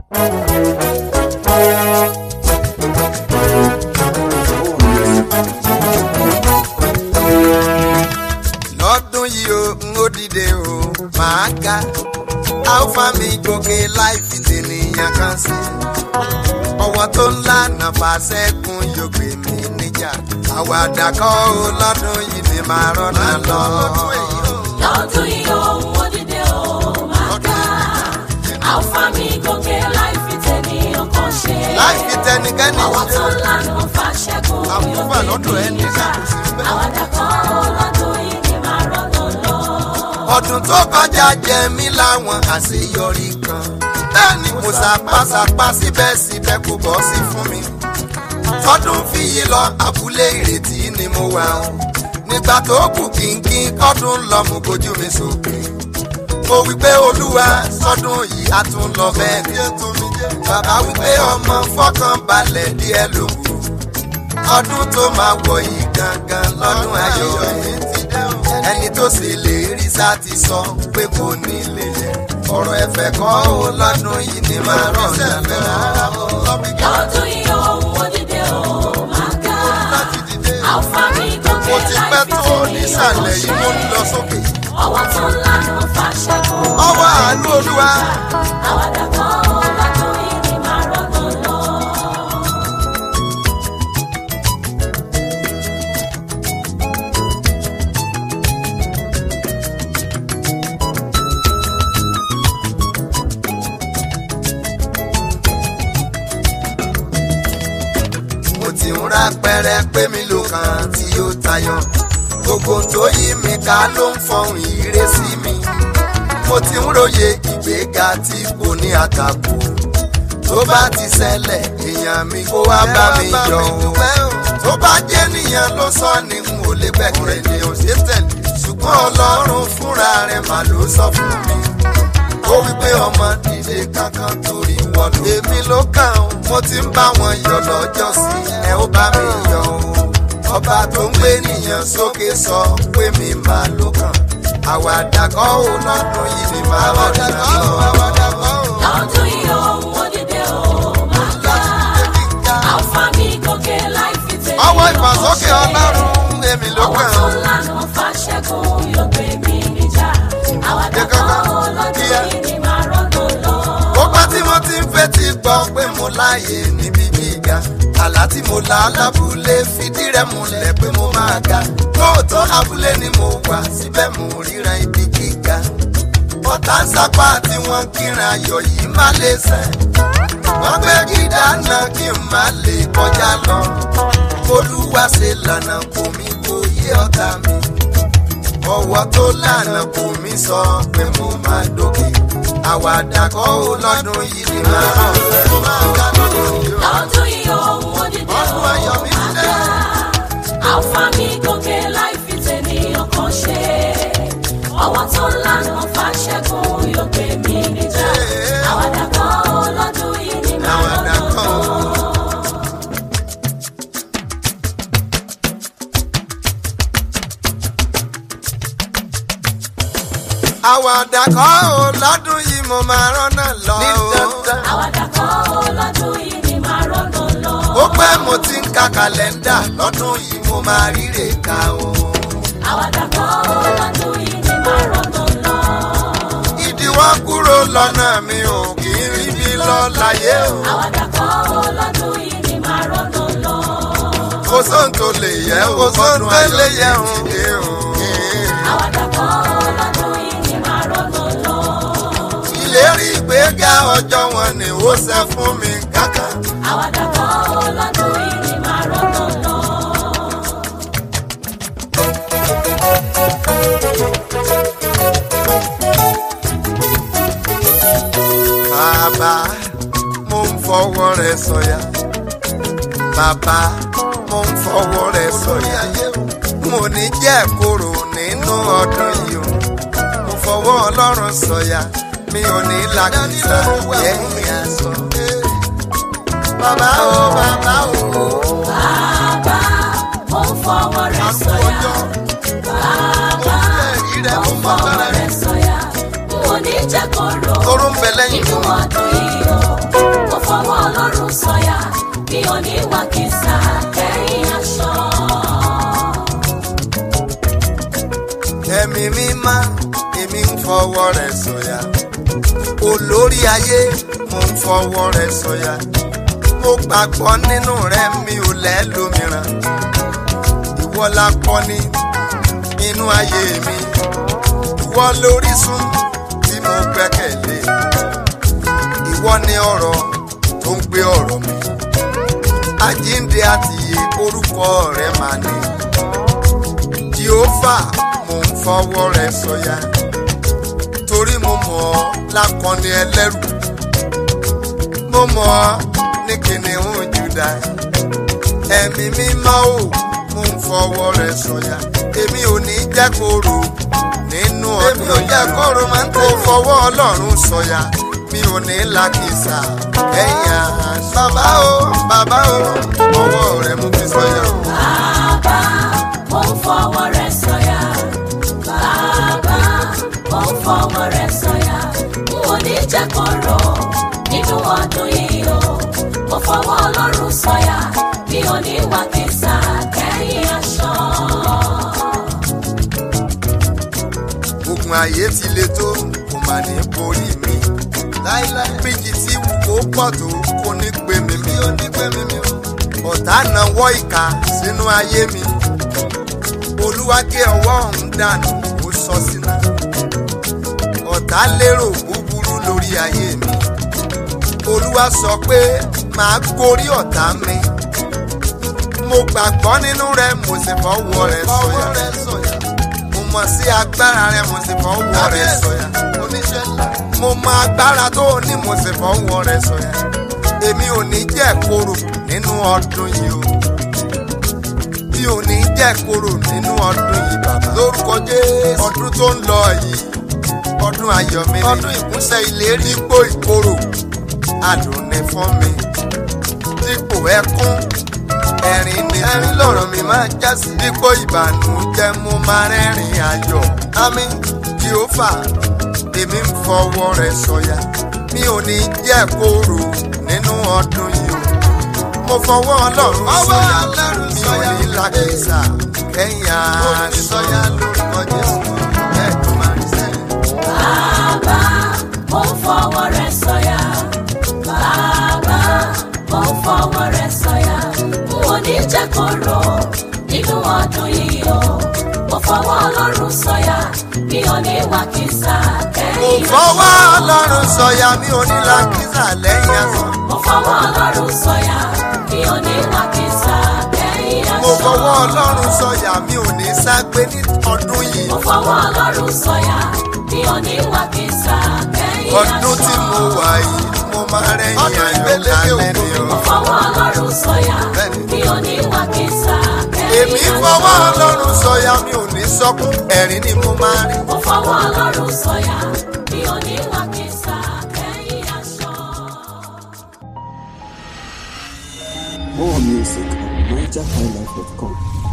lọ́dún yìí o n ó dìde o máa ga alfa mi gòkè láì fi tènìyàn kan sí ọwọ́ tó ńlá nàfàṣẹ́kùn yóò gbé mi níjà àwàdà kọ́ o lọ́dún yìí ni màá rọ́nà lọ. lọ́dún yìí ohun òdìdẹ ò máa ga alfa mi gòkè láì fi tẹ̀nìyàn kan ṣe. láì fi tẹnikẹ́ni ọwọ́ tó lànà fàṣẹkùn Àmúfà lọ́dọ̀ ẹni níjà kan kò sí bẹ́ẹ̀. àwàdà kan lọ́dún yìí ni màá rọ́nà lọ. ọdún tó kọjá jẹ mí láwọn àṣeyọrí kan bẹ́ẹ̀ ni mo ṣàpàṣàpà síbẹ̀síbẹ̀ kò bọ́ sí fún mi tọdún fi yí lọ abúlé ìrètí ni mo wà ó nígbà tó kù kínkín kọ́dún lọ mú kojú mi sókè mo wí pé olúwa sọdún yìí á tún lọ bẹ́ẹ̀ ni bàbá wí pé ọmọ fọkàn balẹ̀ díẹ̀ ló kù ọdún tó máa wọ̀ yìí gangan lọ́dún ayọ̀ ẹ̀ ẹni tó sì lè rí sá ti sọ pé kò ní lè yẹ ọ̀rọ̀ ẹ̀fẹ̀ kọ́ ó lọ́dún yìí ni máa rọ̀ ṣẹlẹ̀ lọ́dún yìí ohun òdìdẹ ò máa ga alfa mi gòkè mo ti láì pẹ́ fi tó tẹ̀nìyàn nísàlẹ̀ yìí mo ń kan lọ ṣe. sókè ọwọ́ tó lànà fàṣẹkùn ọwọ́ àánú olúwa àwàdà kan lọ́dún yìí ni màá rọ́nà lọ. mo ti ń ra pẹrẹ pé mi ló kàn tí ó tayọ gbogbo tó yí mi ká ló ń fọhùn ire sí mi mo ti ń róye ìgbéga tí kò ní àtàkù tó bá ti ṣẹlẹ̀ èèyàn mi kó wá bá mi yọ o tó bá jẹ́ nìyẹn ló sọ ni n ò lè gbẹ̀kẹ̀ ní òṣètẹ̀lẹ̀ ṣùgbọ́n ọlọ́run fúnra rẹ̀ mà ló sọ fún mi ó wí pé ọmọ dìde kankan torí wọn lò. èmi ló kàn ó mo ti ń bá wọn yọ lọ́jọ́ sí ẹ ó bá mi yọ o. ọba tó ń gbé nìyẹn sókè sọ pé mi máa ló kàn. àwàdà kọ́ ò lọ́dún yìí ni màá rọ̀dà lọ. lọ́dún yìí ohun òdìdẹ ò máa ga alfa mi gòkè láì fi tẹ̀lé ọwọ́ ìfàsókè ọlọ́run èmi ló ọwọ́ kàn tó ó. lànà fàṣẹkùn yóò gbé mi níjà àwàdà kan lọ́dún yìí ni màá rọ́nà lọ. ó pẹ́ tí mo ti ń fetí gbọ́ pé mo láàyè níbi gíga àlá tí mo lá lábúlé fìdí rẹ̀ múlẹ̀ pé mo máa ga lóòótọ́ abúlé ni mo wà síbẹ̀ mo ríran ibi gíga ọ̀tá ń sápá tí wọ́n kíran ayọ̀ yìí má lè sẹ́ wọ́n gbé gíga náà kí n má lè kọjá lọ olúwa ṣe lànà kò mí kò yé ọ̀tá mi ọwọ́ tó lànà kò mí sọ pé mo máa dókè àwàdà kọ́ ó lọ́dún yìí ni máa rán ọ̀rẹ́ máa ga lọ́dún yìí ó. lọ́dún yìí ohun òdìdẹ ò ọdún ayọ̀ mi máa dé. ga alfa mi gòkè láì fi tẹ̀nìyàn kan ṣe ọwọ́ tó lànà fàṣẹkùn yóò gbé mi níjà àwàdà kan lọ́dún yìí ni màá àwàdà rọ́nà kọ́ lọ. ó. àwàdà kọ́ ó lọ́dún yìí mo máa rọ́nà lọ ó. àwàdà kan lọ́dún yìí ni màá rọ́nà lọ. ó pẹ́ mo ti ń ka kàlẹ́ndà lọ́dún yìí mo máa ríre ká o. àwàdà kan lọ́dún yìí ni màá rọ́nà lọ. ìdíwọ́ kúrò lọ́nà mi ò kì í rí bí lọ láyé o. àwàdà kan lọ́dún yìí ni màá rọ́nà lọ. kò sóhun tó lè yẹ o kò sóhun tó lè yẹ o. àwàdà kan lọ́dún yìí ni màá rọ́nà lọ. ìlérí ìgbéga ọjọ́ wọn ni ó ṣe fún mi kankan. àwàdà kan lọ́dún yìí ni màá rọ́nà lọ. bàbá mo ń fọwọ́ rẹ̀ sọ̀yà. bàbá mo ń fọwọ́ rẹ̀ sọ̀yà. mo ní jẹ́ kóró nínú ọdún yìí o. mo fọwọ́ ọlọ́run sọ̀yà. mi ò ní làkìsà lẹ́yìn aṣọ. bàbá o bàbá o. bàbá mo ń fọwọ́ rẹ̀ sọ̀yà. bàbá mo ń fọwọ́ rẹ̀ sọ̀yà. mo ní jẹ́ kó rò Toró ń bẹ lẹ́yìn nínú fún mi. ọdún yìí o. ò ní wà kìsà kẹ́yìn aṣọ. ẹ̀mí mímá èmi ń fọwọ́ rẹ̀ sọ̀yà olórí ayé mo ń fọwọ́ rẹ̀ sọ̀yà mo gbàgbọ́ nínú rẹ̀ mi ò lẹ́lòmíràn ìwọ la kọ́ ní inú ayé mi ìwọ lórísun tí mo gbẹ́kẹ̀lé ìwọ ni ọ̀rọ̀ tó ń gbé ọ̀rọ̀ mi àjíǹde àti iye orúkọ rẹ̀ máa ní jehova mo ń fọwọ́ rẹ̀ sọ̀yà torí mo mọ̀ ọ́ lákọni ẹlẹ́rù mo mọ̀ ọ́ ní kìnìún Júdà ẹ̀mí mímọ́ ò mo ń fọwọ́ rẹ̀ sọ̀yà èmi ò ní jẹ́ kóró nínú ọdún èmi ò jẹ́ kóró máa ń tó fọwọ́ ọlọ́run sọ̀yà mi ò ní làkìsà ẹ̀yà bàbá o bàbá o ọwọ́ rẹ̀ mo fi sọ̀yà o. Bàbá, mo ń fọwọ́ rẹ̀ sọ̀yà. Bàbá, mo ń fọwọ́ rẹ̀ sọ̀yà. N ò ní jẹ́ kó rò nínú ọdún yìí o. Mo fọwọ́ Ọlọ́run sọ̀yà. Mi ò ní wà kìsà kẹ́yìn aṣọ. ogun ayé ti le tó kò mà ní borí mi láíláí bíjì tí wù kó pọ̀ tó kò ní gbé mi mi ò ní gbé mi mi o ọ̀tá náwó ìka sínú ayé mi olúwa gé ọwọ́ ọ̀hún dànù ó sọ sínú ọ̀tá lérò búburú lórí ayé mi olúwa sọ pé màá gorí ọ̀tá mi mo gbàgbọ́ nínú rẹ mo sì fọwọ́ rẹ sọ̀yà mo mọ̀ sí agbára rẹ mo sì fọwọ́ rẹ sọ̀yà mo mọ agbára tó o ní mo sì fọwọ́ rẹ sọ̀yà èmi ò ní jẹ́ kóró nínú ọdún yìí o mi ò ní jẹ́ kóró nínú ọdún yìí bàbá lórúkọ jésù ọdún tó ń lọ yìí ọdún ayọ̀ mi ni ọdún ìkúnṣẹ́ ìlérí dípò ìkorò adùn ni fún mi dípò ẹkún ẹ̀rín ni ẹ̀rín lọ̀rọ̀ mi máa já sí dípò ìbànújẹ́ mo máa rẹ́rìn ayọ̀ àmín jehova èmi ń fọwọ́ rẹ sọ̀yà mi ò ní jẹ́ kóró nínú ọdún yìí o mo fọwọ́ ọlọ́run sọ̀yà mi ò ní làkìsà kẹ́yìn àṣọyà lórúkọ jésù ẹ̀ẹ́dùn máa ń sẹ́yìn. Bàbá, mo ń fọwọ́ rẹ̀ sọ̀yà. Bàbá, mo ń fọwọ́ rẹ̀ sọ̀yà. N ò ní jẹ́ kó rò nínú ọdún yìí o. Mo fọwọ́ Ọlọ́run sọ̀yà. Mi ò ní wà kìsà mo kẹ́yìn fọwọ́ ọlọ́run sọ̀yà mi ò ní làkìsà lẹ́yìn aṣọ. Mo fọwọ́ Ọlọ́run sọ̀yà. Mi ò ní wà kìsà kẹ́yìn aṣọ. mo fọwọ́ ọlọ́run sọ̀yà mi ò ní ságbé ní ọdún yìí. Mo fọwọ́ Ọlọ́run sọ̀yà. Mi ò ní wà kìsà kẹ́yìn aṣọ. ọdún tí mo wà yìí mo máa rẹ́yìn ayọ̀ kálẹ̀ ni Mo o. fọwọ́ Ọlọ́run sọ̀yà. Bẹ́ẹ̀ni. Mi ò ní wà kìsà kẹ́yìn èmi aṣọ. fọwọ́ ọlọ́run sọ̀yà mi ò ní sọkún ẹ̀rín ni mo máa rí. Mo fọwọ́ Ọlọ́run sọ̀yà. Mi ò ní wà kìsà kẹ́yìn aṣọ. More music at NigerHighlife.com.